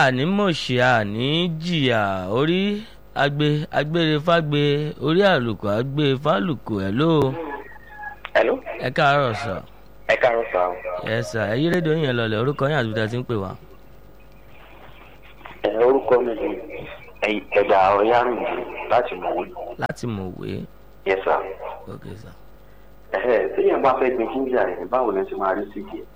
àní mọ̀ṣẹ́ àní jìyà orí agbe agbére fágbe orí àlùkò agbe fálùkò ẹ̀ ló hello ẹ káàárọ̀ sọ ẹ káàárọ̀ sá o. ẹ sà ẹ yí rédíò yẹn lọlẹ̀ orúkọ yín àti ibi tí a ti ń pè wá. ẹ orúkọ mi ni Ẹ- ẹ̀dà ọ̀yárìndì láti mọ̀wé. láti mọ̀wé yes sir. ok sà. ẹ̀hẹ́ téèyàn bá fẹ́ gbin ginger rẹ̀ báwo ni ẹ ti máa rí síkì ẹ̀.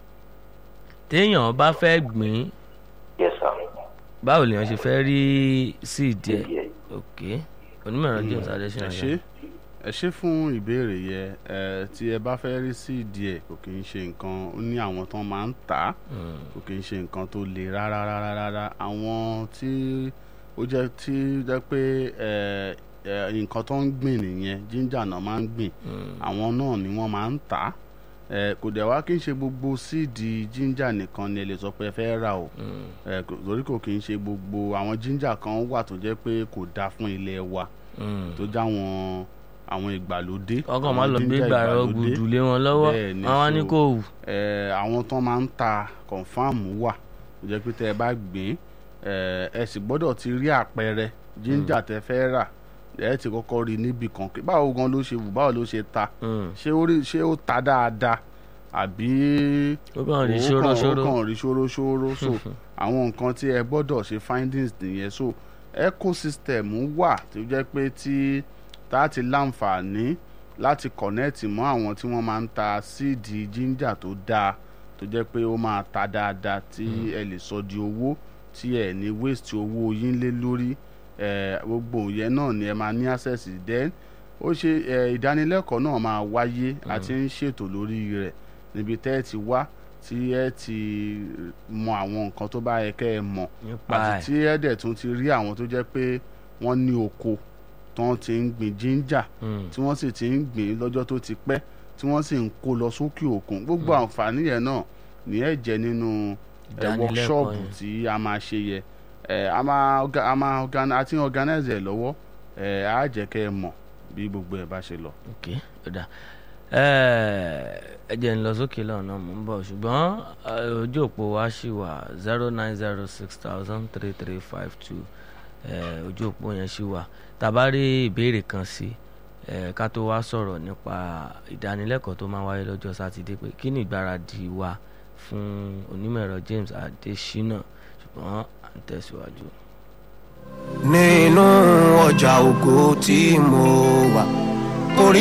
téèyàn bá fẹ́ gbìn yes sir. báwo lèèyàn ṣe fẹ́ rí síìdì ẹ̀ síkì ẹ̀. ok onímọ̀ ẹ̀rọ james adesina ẹ ṣe ẹ ṣe fún ìbéèrè yẹ ẹ tí ẹ bá fẹ́ rí sí díẹ̀ kò kì í ṣe nǹkan ó ní àwọn tán máa ń tà á kò kì í ṣe nǹkan tó le rárá rárá rárá àwọn tí ó jẹ́ tí jẹ́ pé ẹ ẹ nǹkan tó ń gbìn nìyẹn jíńjà náà máa ń gbìn àwọn náà ni wọ́n máa ń tà á ẹ kò dẹ̀ wá kí n ṣe gbogbo síìdì jíńjà nìkan ni ẹ lè sọ pé ẹ fẹ́ rà o ẹ kò- torí kò kì í ṣe gbogbo àwọn jíńjà kan wà tó jẹ́ pé kò dáa fún ilé wa tó já wọn àwọn ìgbàlódé ọkàn máa àwọn lọ gbé ginger gbàrọ ìgbàlódé. gbùdù lé wọn lọ́wọ́ Bẹ́ẹ̀ ni, wọn wá ní so- kò wù. Eh, àwọn tán máa ń ta kọ̀ǹfàmù wà tó jẹ́ pé tẹ́ ẹ bá gbìn eh, ẹ sì gbọ́dọ̀ ti rí àpẹẹrẹ jíńjà tẹ́ fẹ́ rà ẹ ti kọ́kọ́ rí níbì kan pé báwo gan ló ṣe wù báwo ló ṣe ta Mm. ṣé ó rí ṣé ó ta dáadáa àbí ó kàn rí ó ṣóró kàn- ṣóró ó kàn rí ṣóróṣóró so àwọn nǹkan tí ẹ gbọ́dọ̀ ṣe findings nìyẹn so ecosystem wà tó jẹ́ pé tí tá a ti láǹfààní láti connect mọ́ àwọn tí wọ́n máa ń ta síìdì ginger tó dáa tó jẹ́ pé ó máa ta dáadáa tí ẹ lè sọ di owó tí ẹ ní waste owó yín lé lórí ẹ gbogbo yẹn náà ni ẹ máa ní access sí. then ó ṣe ẹ ìdánilẹ́kọ̀ọ́ náà máa wáyé àti ń ṣètò lórí rẹ̀ níbi tẹ́ ẹ ti wá tí ẹ ti mọ àwọn nǹkan tó bá yẹ kẹ́ ẹ mọ̀ nípa àti ẹ̀ tí ẹ dẹ̀ tún ti rí àwọn tó jẹ́ pé wọ́n ní oko tí wọ́n ti ń gbìn ginger Mm. tí wọ́n sì ti ń gbìn lọ́jọ́ tó ti pẹ́ tí wọ́n sì ń kó lọ sókè òkun gbogbo àǹfààní yẹn náà ní ẹ jẹ́ nínú ẹ Ìdánilẹ́kọ̀ọ́ workshop yẹn. tí a máa ṣe yẹ ẹ a máa orga- a máa organ- a ti ń organize ẹ lọ́wọ́ ẹ á jẹ́ kẹ́ ẹ mọ̀ bí gbogbo ẹ bá ṣe lọ. ok ó dà ẹ jẹ́ ń lọ sókè lọ́nà mò ń bọ̀ ṣùgbọ́n eh, ojú òpó wa ṣì wà zero nine zero six thousand three three five two ojú òpó yẹn ṣì wà tàbá rí ìbéèrè kan sí eh, ká tó wá sọ̀rọ̀ nípa ìdánilẹ́kọ̀ọ́ tó máa wáyé lọ́jọ́ sátidé pé kí ni ìgbáradì wa fún onímọ̀ ẹ̀rọ James Adesina ṣùgbọ́n à ń tẹ̀síwájú. nínú ọjà ògo tí mo wà